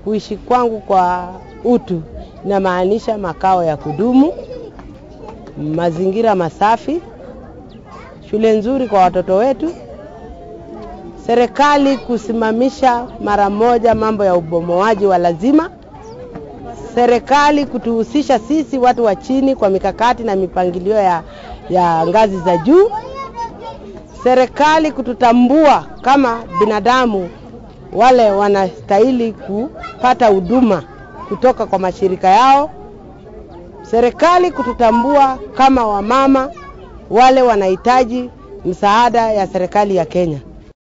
Kuishi kwangu kwa utu inamaanisha makao ya kudumu, mazingira masafi, shule nzuri kwa watoto wetu, serikali kusimamisha mara moja mambo ya ubomoaji wa lazima, serikali kutuhusisha sisi watu wa chini kwa mikakati na mipangilio ya, ya ngazi za juu, serikali kututambua kama binadamu wale wanastahili kupata huduma kutoka kwa mashirika yao, serikali kututambua kama wamama wale wanahitaji msaada ya serikali ya Kenya.